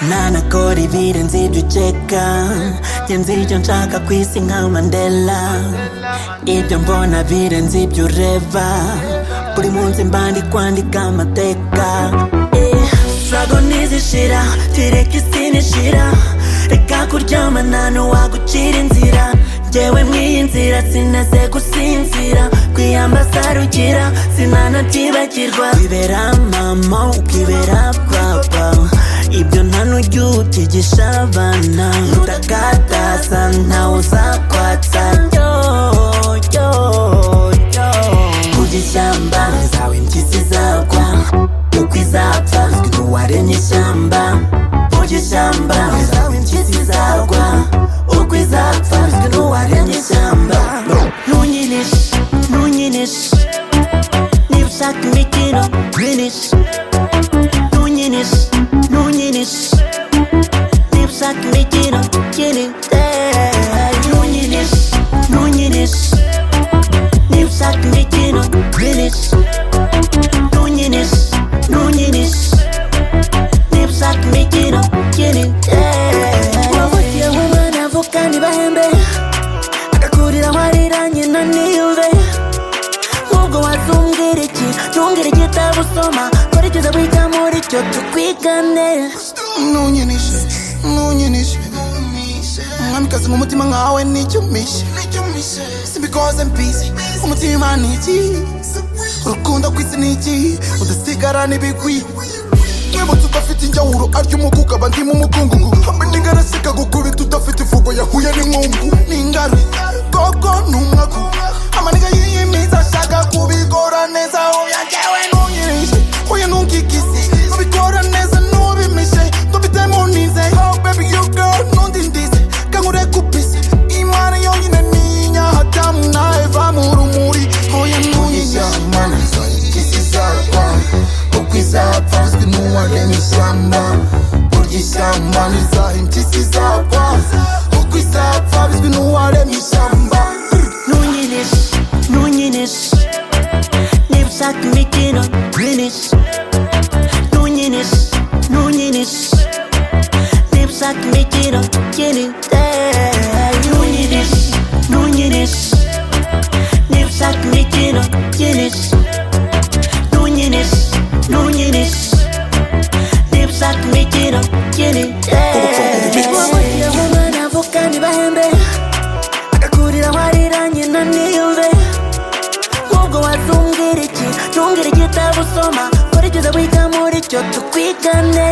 nanakora ibirenze ibyo ukeka njye nzi ibyo nshaka ku isi nka mandela ibyo mbona birenze ibyo ureba buri munsi mba ndi kwandika amateka Eh, struggle ntizishira kereka isi nishira reka kuryamana ntiwagucira inzira njyewe mw'iyi nzira sinaze gusinzira kwiyambaza rugira sinanabyibagirwa wibera mama ukibera papa ibyo nta n'ujya ukigisha abana nturakataza ntawe uzakwatsa yo yo yo kujya ishyamba zawe impyisi zagwa uko izapfa ntiwaremye ishyamba kujya ishyamba zawe impyisi zagwa uko izapfa ntiwaremye ishyamba ntunyinishe ntunyinishe niba ushaka imikino ntunyinishe ntunyinishe ntunyinishe niba ushaka imikino ntunyinishe ntunyinishe ntunyinishe niba ushaka imikino ntunyinishe ntunyinishe ntunyinishe niba ushaka imikino ntunyinishe wavukiye mu mwana avuka ntibahembe agakurira aho arira nyina ntiyumve nubwo wazumvira iki ntumbwire igitabo usoma kurikiza wiga muri cyo tukwigane ntunyinishe ntunyinishe umwamikazi mu mutima nkawe nicyo mpishe simbikoze mbizi umutima ni iki urukundo kwisi ni iki udasigara n'ibigwi mwibutse udafite injyawuro arya umuguga aba ndimo umukungugu hamwe n'ingarasika gukubita udafite ivugo yahuye n'inkungu ni ingaru gogo ni umwaku amaniga yiyimiza ashaka kubikora neza oya njyewe ntunyirishe oya ntunkikise nubikora neza ntubimishe ndubite mu nize oh baby you girl ntundindize kankure kupise imana yonyine ninya hatamu nawe vamurumuri oya ntunyirishe ishyamba impyisi zapfa uko izapfa uzwi n'uware mu ishyamba urya ishyamba ntizaha impyisi zapfa uko izapfa bizwi n'uware mu ishyamba ntunyinishe ntunyinishe niba ushaka imikino ntunyinishe ntunyinishe ntunyinishe niba ushaka imikino ntunyinishe ntunyinishe ntunyinishe niba ushaka imikino ntunyinishe ntunyinishe ntunyinishe niba ushaka imikino ntunyinishe wamugiye mu mwana avuka ntibahembe agakurira warira nyina niyumve nubwo wazumvira iki ntumbwire igitabo usoma kurikiza wiga muri cyo tukwigane